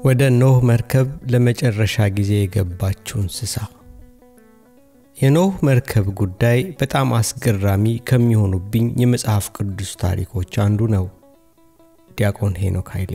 ወደ ኖህ መርከብ ለመጨረሻ ጊዜ የገባችው እንስሳ። የኖህ መርከብ ጉዳይ በጣም አስገራሚ ከሚሆኑብኝ የመጽሐፍ ቅዱስ ታሪኮች አንዱ ነው። ዲያቆን ሄኖክ ኃይሌ።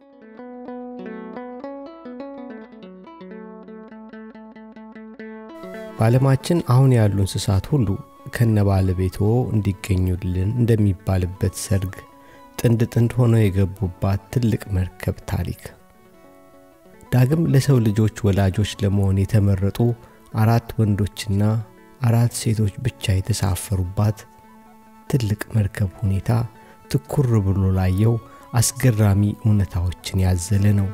በዓለማችን አሁን ያሉ እንስሳት ሁሉ ከነ ባለቤትዎ እንዲገኙልን እንደሚባልበት ሰርግ ጥንድ ጥንድ ሆነው የገቡባት ትልቅ መርከብ ታሪክ ዳግም ለሰው ልጆች ወላጆች ለመሆን የተመረጡ አራት ወንዶችና አራት ሴቶች ብቻ የተሳፈሩባት ትልቅ መርከብ ሁኔታ ትኩር ብሎ ላየው አስገራሚ እውነታዎችን ያዘለ ነው።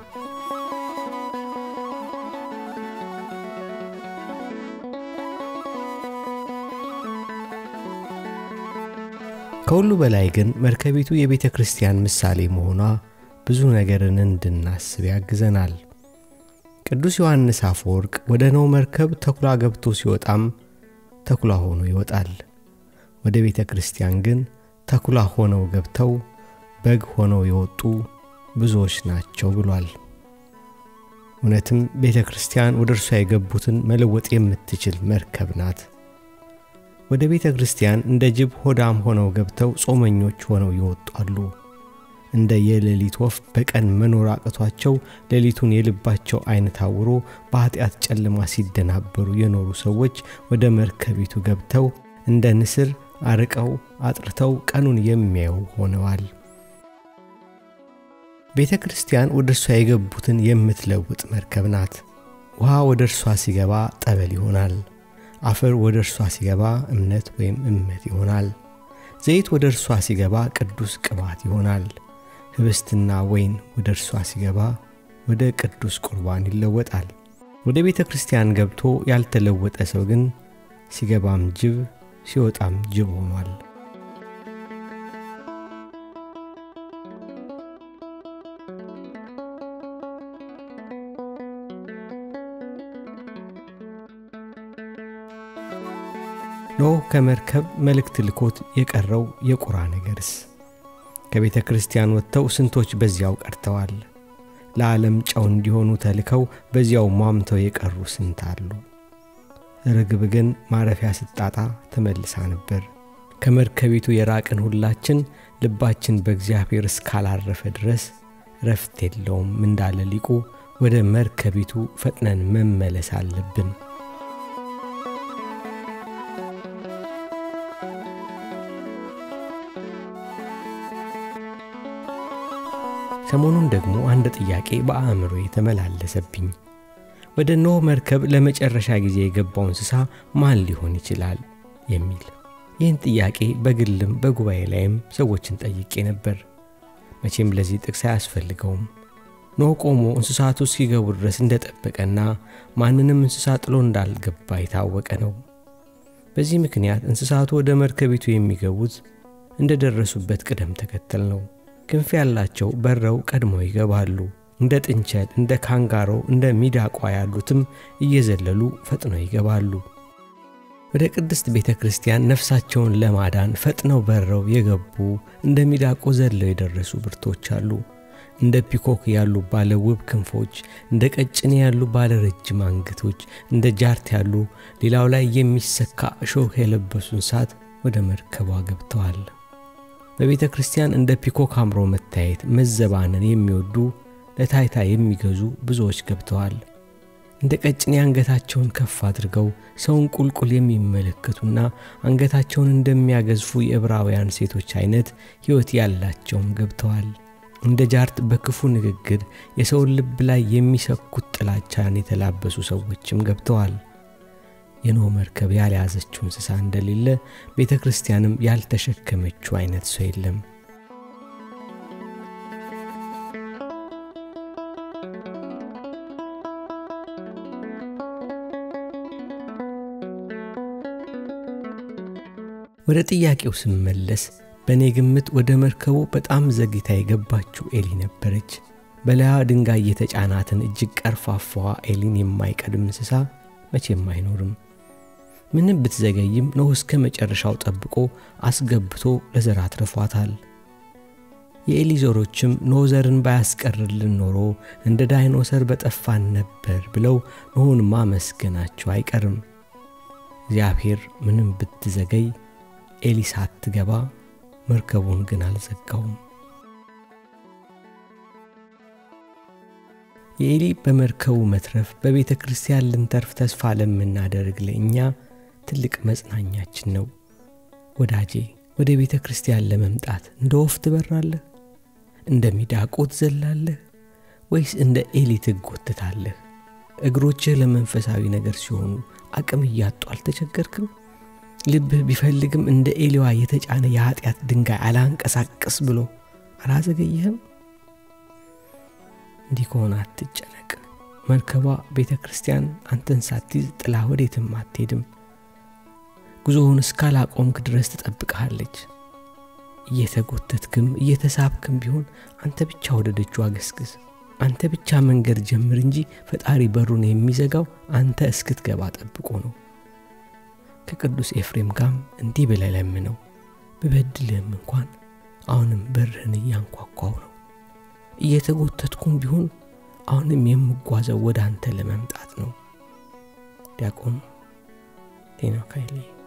ከሁሉ በላይ ግን መርከቢቱ የቤተ ክርስቲያን ምሳሌ መሆኗ ብዙ ነገርን እንድናስብ ያግዘናል። ቅዱስ ዮሐንስ አፈወርቅ ወደ ኖህ መርከብ ተኩላ ገብቶ ሲወጣም ተኩላ ሆኖ ይወጣል። ወደ ቤተ ክርስቲያን ግን ተኩላ ሆነው ገብተው በግ ሆነው የወጡ ብዙዎች ናቸው ብሏል። እውነትም ቤተ ክርስቲያን ወደ እርሷ የገቡትን መለወጥ የምትችል መርከብ ናት። ወደ ቤተ ክርስቲያን እንደ ጅብ ሆዳም ሆነው ገብተው ጾመኞች ሆነው ይወጣሉ። እንደ የሌሊት ወፍ በቀን መኖር አቅቷቸው ሌሊቱን የልባቸው ዓይን ታውሮ በኀጢአት ጨለማ ሲደናበሩ የኖሩ ሰዎች ወደ መርከቢቱ ገብተው እንደ ንስር አርቀው አጥርተው ቀኑን የሚያዩ ሆነዋል። ቤተ ክርስቲያን ወደ እርሷ የገቡትን የምትለውጥ መርከብ ናት። ውሃ ወደ እርሷ ሲገባ ጠበል ይሆናል። አፈር ወደ እርሷ ሲገባ እምነት ወይም እመት ይሆናል። ዘይት ወደ እርሷ ሲገባ ቅዱስ ቅባት ይሆናል። ህብስትና ወይን ወደ እርሷ ሲገባ ወደ ቅዱስ ቁርባን ይለወጣል። ወደ ቤተ ክርስቲያን ገብቶ ያልተለወጠ ሰው ግን ሲገባም ጅብ ሲወጣም ጅብ ሆኗል። ኖህ ከመርከብ መልእክት ልኮት የቀረው የቁራ ነገርስ? ከቤተ ክርስቲያን ወጥተው ስንቶች በዚያው ቀርተዋል። ለዓለም ጨው እንዲሆኑ ተልከው በዚያው ሟምተው የቀሩ ስንት አሉ። ርግብ ግን ማረፊያ ስጣጣ ተመልሳ ነበር። ከመርከቢቱ የራቅን ሁላችን ልባችን በእግዚአብሔር እስካላረፈ ድረስ ረፍት የለውም እንዳለ ሊቁ ወደ መርከቢቱ ፈጥነን መመለስ አለብን። ሰሞኑን ደግሞ አንድ ጥያቄ በአእምሮ የተመላለሰብኝ ወደ ኖህ መርከብ ለመጨረሻ ጊዜ የገባው እንስሳ ማን ሊሆን ይችላል የሚል። ይህን ጥያቄ በግልም በጉባኤ ላይም ሰዎችን ጠይቄ ነበር። መቼም ለዚህ ጥቅስ አያስፈልገውም። ኖህ ቆሞ እንስሳቱ እስኪገቡ ድረስ እንደጠበቀና ማንንም እንስሳ ጥሎ እንዳልገባ የታወቀ ነው። በዚህ ምክንያት እንስሳቱ ወደ መርከቢቱ የሚገቡት እንደደረሱበት ቅደም ተከተል ነው። ክንፍ ያላቸው በረው ቀድመው ይገባሉ። እንደ ጥንቸል፣ እንደ ካንጋሮ፣ እንደ ሚዳቋ ያሉትም እየዘለሉ ፈጥነው ይገባሉ። ወደ ቅድስት ቤተ ክርስቲያን ነፍሳቸውን ለማዳን ፈጥነው በረው የገቡ እንደ ሚዳቆ ዘለው የደረሱ ብርቶች አሉ። እንደ ፒኮክ ያሉ ባለ ውብ ክንፎች፣ እንደ ቀጭኔ ያሉ ባለ ረጅም አንገቶች፣ እንደ ጃርት ያሉ ሌላው ላይ የሚሰካ እሾህ የለበሱ እንስሳት ወደ መርከቧ ገብተዋል። በቤተ ክርስቲያን እንደ ፒኮክ አምሮ መታየት መዘባነን የሚወዱ ለታይታ የሚገዙ ብዙዎች ገብተዋል። እንደ ቀጭኔ አንገታቸውን ከፍ አድርገው ሰውን ቁልቁል የሚመለከቱና አንገታቸውን እንደሚያገዝፉ የዕብራውያን ሴቶች አይነት ሕይወት ያላቸውም ገብተዋል። እንደ ጃርት በክፉ ንግግር የሰውን ልብ ላይ የሚሰኩት ጥላቻን የተላበሱ ሰዎችም ገብተዋል። የኖህ መርከብ ያልያዘችው እንስሳ እንደሌለ ቤተ ክርስቲያንም ያልተሸከመችው አይነት ሰው የለም። ወደ ጥያቄው ስመለስ በእኔ ግምት ወደ መርከቡ በጣም ዘግይታ የገባችው ኤሊ ነበረች። በላያ ድንጋይ የተጫናትን እጅግ ቀርፋፋዋ ኤሊን የማይቀድም እንስሳ መቼም አይኖርም። ምንም ብትዘገይም ኖህ እስከ መጨረሻው ጠብቆ አስገብቶ ለዘር አትርፏታል። የኤሊ ዘሮችም ኖኅ ዘርን ባያስቀርልን ኖሮ እንደ ዳይኖሰር በጠፋን ነበር ብለው ኖኅን ማመስገናቸው አይቀርም። እግዚአብሔር ምንም ብትዘገይ ኤሊ ሳትገባ መርከቡን ግን አልዘጋውም። የኤሊ በመርከቡ መትረፍ በቤተ ክርስቲያን ልንተርፍ ተስፋ ለምናደርግ ለእኛ ትልቅ መጽናኛችን ነው። ወዳጄ ወደ ቤተ ክርስቲያን ለመምጣት እንደ ወፍ ትበራለህ? እንደ ሚዳቆ ትዘላለህ? ወይስ እንደ ኤሊ ትጎትታለህ? እግሮችህ ለመንፈሳዊ ነገር ሲሆኑ አቅም እያጡ አልተቸገርክም? ልብህ ቢፈልግም እንደ ኤሊዋ የተጫነ የኀጢአት ድንጋይ አላንቀሳቅስ ብሎ አላዘገየህም? እንዲህ ከሆነ አትጨነቅ። መርከቧ ቤተ ክርስቲያን አንተን ሳትይዝ ጥላ ወዴትም አትሄድም። ጉዞውን እስካላቆምክ ድረስ ትጠብቅሃለች። እየተጎተትክም እየተሳብክም ቢሆን አንተ ብቻ ወደ ደጁ አገስግስ። አንተ ብቻ መንገድ ጀምር እንጂ ፈጣሪ በሩን የሚዘጋው አንተ እስክትገባ ጠብቆ ነው። ከቅዱስ ኤፍሬም ጋርም እንዲህ ብለህ ለምነው፣ ብበድልህም እንኳን አሁንም በርህን እያንኳኳው ነው። እየተጎተትኩም ቢሆን አሁንም የምጓዘው ወደ አንተ ለመምጣት ነው። ዲያቆን ሄኖክ ኃይሌ